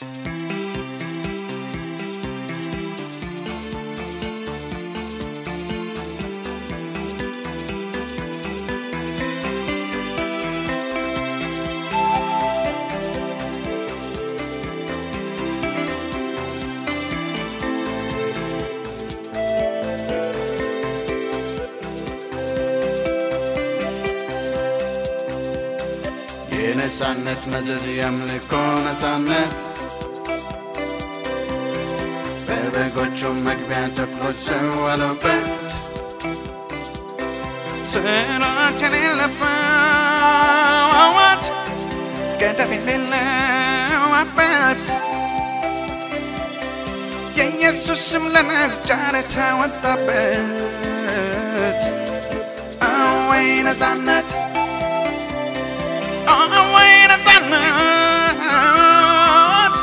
የነፃነት መዘዝ የአምልኮ ነፃነት በበጎቹ መግቢያ ተኩሎች ሰወሉበት ስራት የሌለበት ገደብ የሌለው አባት የኢየሱስ ስም ለነጋር ተወጣበት አወይ ነፃነት አወይ ነፃነት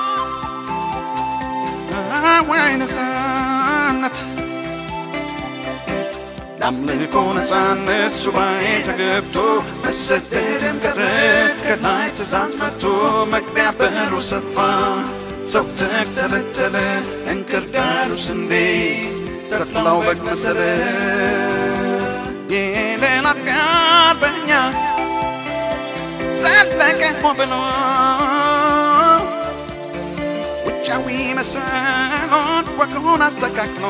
አወይ ነፃነት ለአምልኮ ነፃነት ሱባኤ ተገብቶ መሰደድም ቀረ ከላይ ትእዛዝ መጥቶ መግቢያ በሩ ሰፋ ሰው ተተለተለ እንክርዳዱ ስንዴ ተኩላው በግ መሰለ የሌላት ጋር በኛ ዘለቀ ሆ ብሎ ውጫዊ መሰሎን ወጉን አስተካክሎ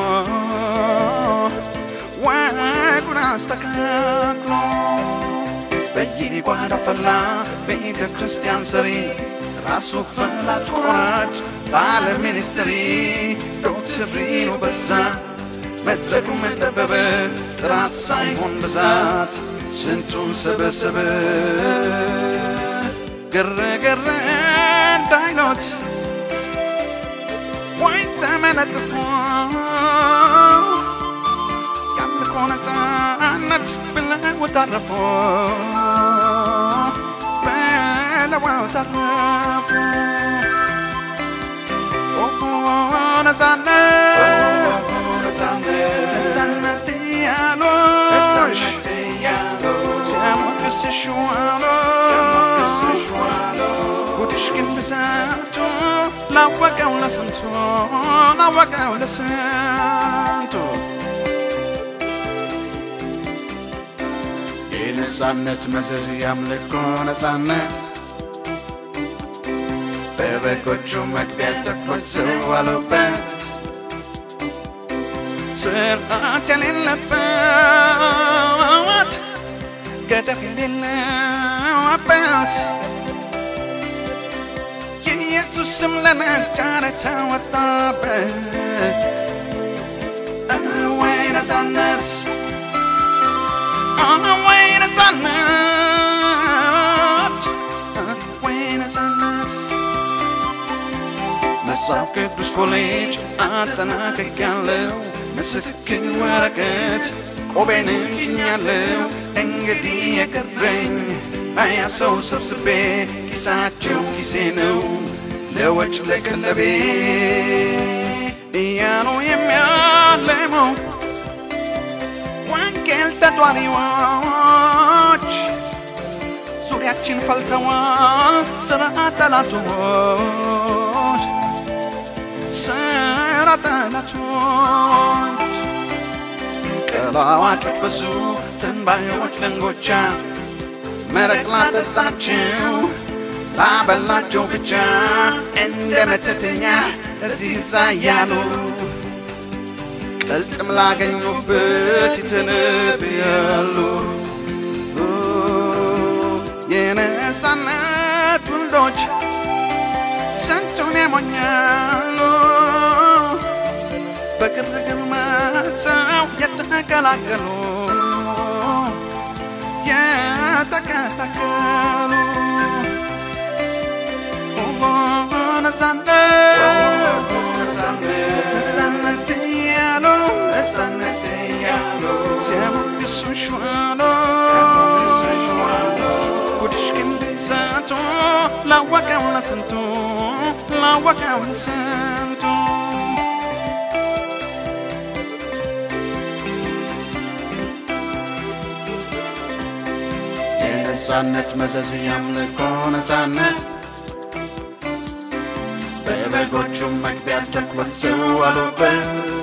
ወጉን አስተካክሎ በየጓዳው ፈላ ቤተ ክርስቲያን ሰሪ ራሱ ፈላጭ ቆራጭ ባለ ሚኒስትሪ ዶክትሪኑ በዛ መድረክ መጠበበ ጥራት ሳይሆን ብዛት ስንቱን ሰበሰበ ግርግር እንዳይሎት ወይ ተመለጥፎ ያምልኮ ነፃነት ብለው ታረፉ ብለው ታረፉ ነፃነት ያሉ ሲያሞግስሽ ዋሉ ጉድሽ ግን ብዛቱ ላወቀው ለስንቱ ላወቀው ለስንቱ የነፃነት መዘዝ ያምልኮ ነፃነት በበጎቹ መግቢያ ተኩሎች ዘዋሉበት ስርዓት የሌለበት ገደብ የሌለው አባት የኢየሱስ ስም ለነጋር ተወጣበት ወይ ነፃነት ወይ ነፃነት ወይ ነፃነት መጽሐፍ ቅዱስ ኮሌጅ አጠናቅቄያለሁ ምስክር ወረቀት ቆቤንም ጭኛለሁ እንግዲህ የቀረኝ ሀያ ሰው ሰብስቤ ኪሳቸው ኪሴ ነው ለወጭ ለቀለቤ እያሉ የሚያለመው ወንጌል ተጧሪዎች ዙሪያችን ፈልተዋል ስራ ጠላቶች ስራ ጠላቶች ቀላዋጮች በዙ ትንባዮች ለንጎቻ መረቅ ላጠጣችው ላበላቸው ብቻ እንደ መተተኛ እዚህ እዛ እያሉ ቅልጥም ላገኙበት ይተነብያሉ የነፃነት ወንዶች ስንቱን ያሞኛሉ በግርግር መጥተው የተቀላቀሉ የተቀላቀሉ ነፃነት እያሉ ሲያሞግሱሽ ዋሉ ጉድሽ ግን ብዛቱ ላወቀው ለስንቱ ላወቀው ለስንቱ የነፃነት መዘዝ ያምልኮ ነፃነት በጎቹ መግቢያ ተኩሎች አሉበት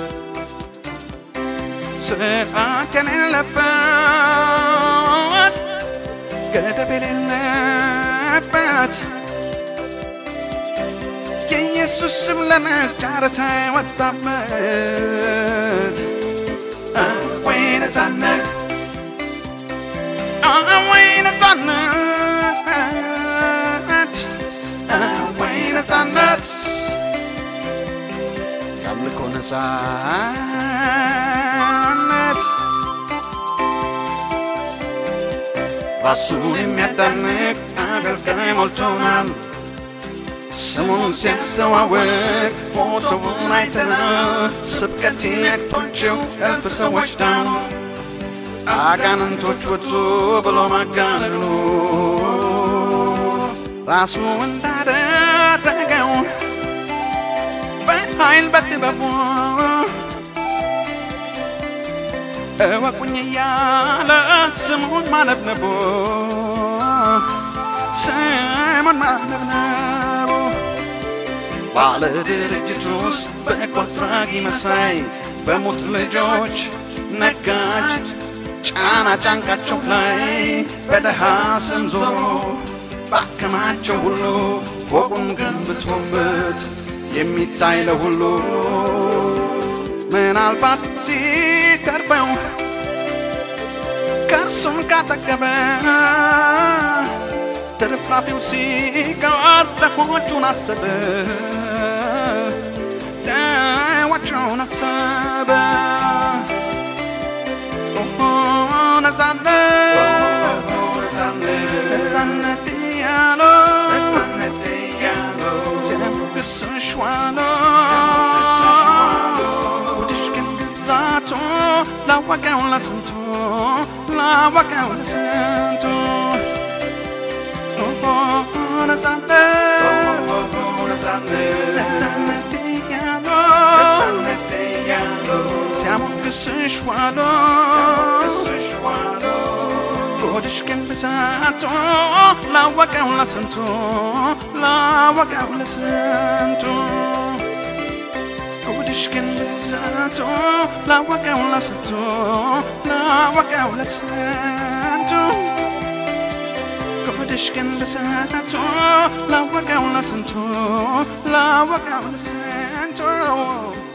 ስርዓት የሌለበት ገደብ የሌለበት የኢየሱስ ስም ለነጋርታ ወጣበት ወይ ነፃነት ወይ ነፃነት ወይ ነፃነት የአምልኮ ነፃነት ራሱን የሚያዳንቅ አገልጋይ ሞልቶናል። ስሙን ሲያስተዋውቅ ፎቶውን አይተናል። ስብከት ነቅቷቸው እልፍ ሰዎች ዳኑ። አጋንንቶች ወጡ ብሎ ማጋነኑ ራሱ እንዳደረገው በኃይል በጥበቡ እወቁኝ እያለ ስሙን ማነብነቡ ስሙን ማነብነቡ ባለ ድርጅት ውስጥ በጎ አድራጊ መሳይ በሙት ልጆች ነጋጅ ጫና ጫንቃቸው ላይ በደሃ ስም ዞሮ ባከማቸው ሁሉ ፎቁን ገንብቶበት የሚታይ ለሁሉ ምናልባት ሲተርፈው ከእርሱም ካጠገበ ትርፍራፊው ሲቀር ደሆቹን አሰበ ደዋቸውን አሰበ ነፃነት ያለው ሲያሞግስሽ ዋለው ወድሽ ግን ግዛቱ ላወቀው ለስንቱ ላወቀው ለስንቱ ነፃነት ያለው ሲያሞግስሽ ዋለው ሆድሽ ግን ብዛቱ ላወቀው ለስንቱ ላወቀው ለስንቱ ሆድሽ ግን ብዛቱ ላወቀው ለስንቱ ላወቀው ለስንቱ ሆድሽ ግን ብዛቱ ላወቀው ለስንቱ ላወቀው ለስንቱ